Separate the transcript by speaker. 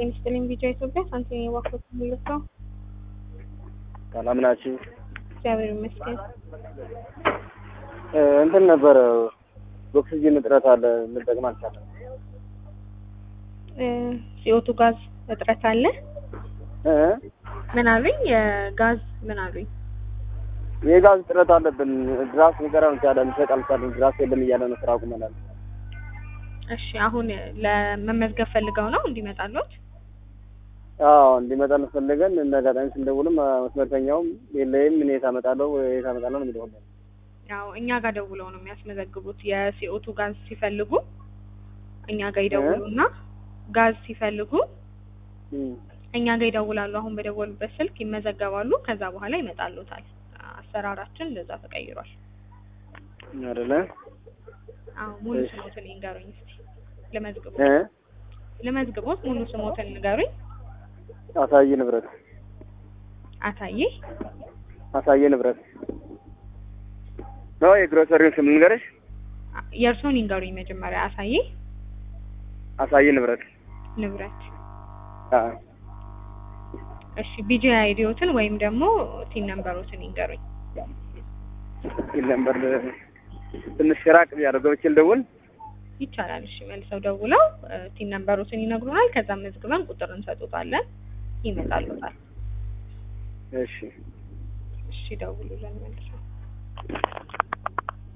Speaker 1: ጤና ይስጥልኝ ቢጫ ኢትዮጵያ ሳንቲም የባኮት የሚልከው
Speaker 2: ሰላም ናችሁ?
Speaker 1: እግዚአብሔር ይመስገን።
Speaker 2: እንትን ነበረ ኦክሲጅን እጥረት አለ፣ ልንጠቅም አልቻለም።
Speaker 1: ሲኦቱ ጋዝ እጥረት አለ።
Speaker 2: እ
Speaker 1: ምን አሉኝ? የጋዝ ምን አሉኝ?
Speaker 2: የጋዝ እጥረት አለብን። ድራስ ሊቀራ አልቻለም፣ ሊሰጥ አልቻለም። ድራስ የለም እያለ ነው ስራ አቁመናል።
Speaker 1: እሺ አሁን ለመመዝገብ ፈልገው ነው እንዲመጣሉት?
Speaker 2: አዎ እንዲመጣ ፈልገን እንደ አጋጣሚ ስንደውልም መስመርተኛውም የለይም እኔ የት አመጣለሁ የት አመጣለሁ ነው የሚለው ሁሌ።
Speaker 1: ያው እኛ ጋር ደውለው ነው የሚያስመዘግቡት። የሲኦቱ ጋዝ ሲፈልጉ እኛ ጋር ይደውሉና ጋዝ ሲፈልጉ
Speaker 2: እም።
Speaker 1: እኛ ጋር ይደውላሉ። አሁን በደወሉበት ስልክ ይመዘገባሉ። ከዛ በኋላ ይመጣሉታል። አሰራራችን እንደዛ ተቀይሯል።
Speaker 2: አይደለ
Speaker 1: አዎ ሙሉ
Speaker 2: እሺ።
Speaker 1: ስሞትን ይንገሩኝ እስቲ ልመዝግቦት
Speaker 2: እ
Speaker 1: ልመዝግቦት ሙሉ ስሞትን ንገሩኝ።
Speaker 2: አሳየ ንብረት
Speaker 1: አታዬ
Speaker 2: አሳየ ንብረት ነው የግሮሰሪውን ስም ልንገርሽ?
Speaker 1: የእርሶን ይንገሩኝ መጀመሪያ። አሳዬ
Speaker 2: አሳየ ንብረት
Speaker 1: ንብረት።
Speaker 2: አ
Speaker 1: እሺ ቢጂ አይዲዮትን ወይም ደግሞ ቲን ነምበሮትን ይንገሩኝ።
Speaker 2: ይል ነበር ትንሽ ራቅ ቢያደርገው ገብቼ ልደውል
Speaker 1: ይቻላል። እሺ መልሰው ደውለው እ፣ ቲን ነምበሮትን ይነግሩናል። ከዛም መዝግበን ቁጥር እንሰጡታለን። ይመጣሉታል።
Speaker 2: እሺ
Speaker 1: እሺ ደውሉልን መልሰው